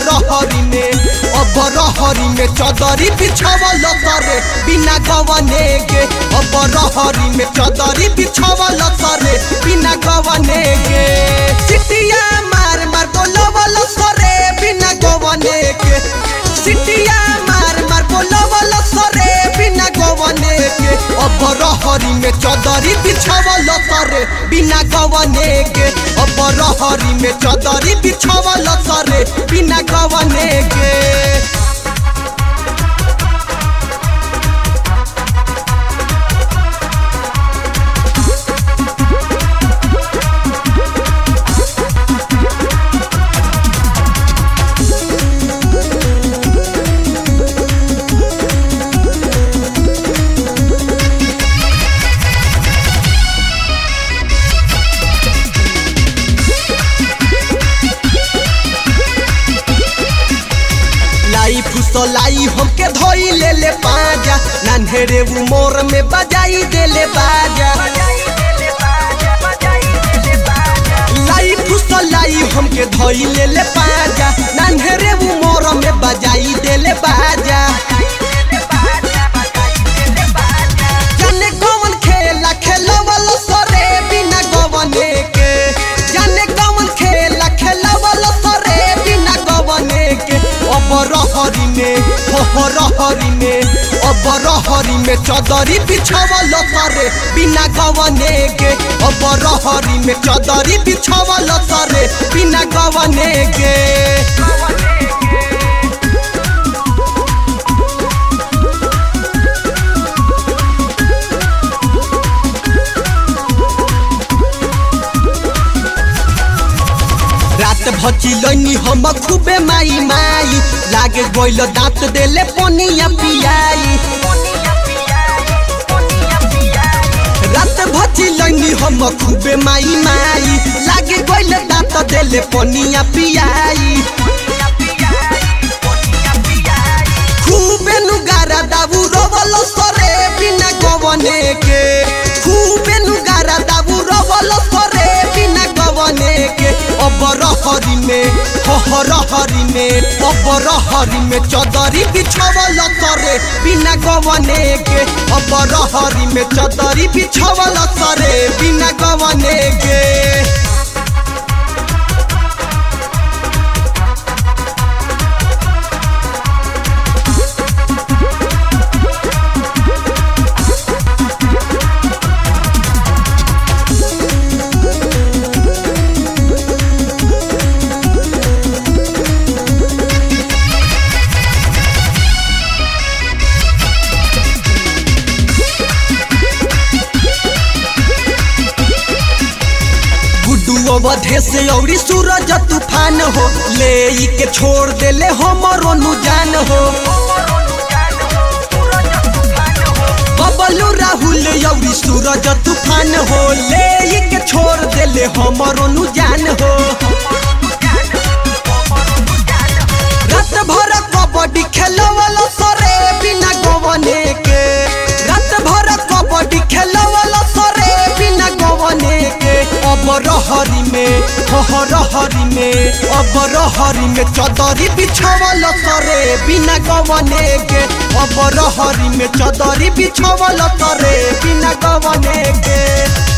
रहरी में अब रहरी में चदरी बिछावल सरे बिना गवने के अब रहरी में चदरी बिछावल सरे बिना गवने के सिटिया मार मार बोलवल सरे बिना गवने के सिटिया मार मार बोलवल सरे बिना गवने के अब रहरी में चदरी बिछावल सरे बिना गवने के अब रहरी में चदरी बिछावल सरे बिना गवने के लाई फुसलाई हमके धोई ले ले पाजा नन्हेरे उमर में बजाई दे ले बाजा लाई फुसलाई हमके धोई ले ले पाजा नन्हेरे उमर में बजाई दे ले बाजा जाने कौन खेला खेलवल सरे बिना गवने के जाने कौन खेला खेलवल सरे बिना गवने के अब रहरी में हो रहरी में अब रहरी में चदरी बिछावल सरे बिना गवने के अब रहरी में चदरी बिछावल सरे बिना गवने के रात भचिलनी हम खूबे माई माई लागे गइल दांत देले पनिया पियाई रात भचिलनी हम खूबे माई माई लागे गइल दांत देले पनिया पियाई खूबे नुगारा दाबू रोवल सरे बिना गवने के खूबे नुगारा दाबू रोवल सरे बिना गवने के अब रहरी में हो रहरी में अब रहरी में चदरी बिछावल सरे बिना गवने के अब रहरी में चदरी बिछावल सरे बिना गवने के गुड्डू अवधे से औरी सूरज तूफान हो ले ई के छोड़ देले हमरो नु जान हो बबलू राहुल औरी सूरज तूफान हो ले ई के छोड़ देले हमरो नु जान हो रात भर कबड्डी खेलवल सरे बिना गवने के रात भर कबड्डी खेलवल सरे बिना गवने के अब रहरी में हो रहरी में अब रहरी में चदरी बिछावल सरे बिना गवने के अब रहरी में चदरी बिछावल सरे बिना गवने के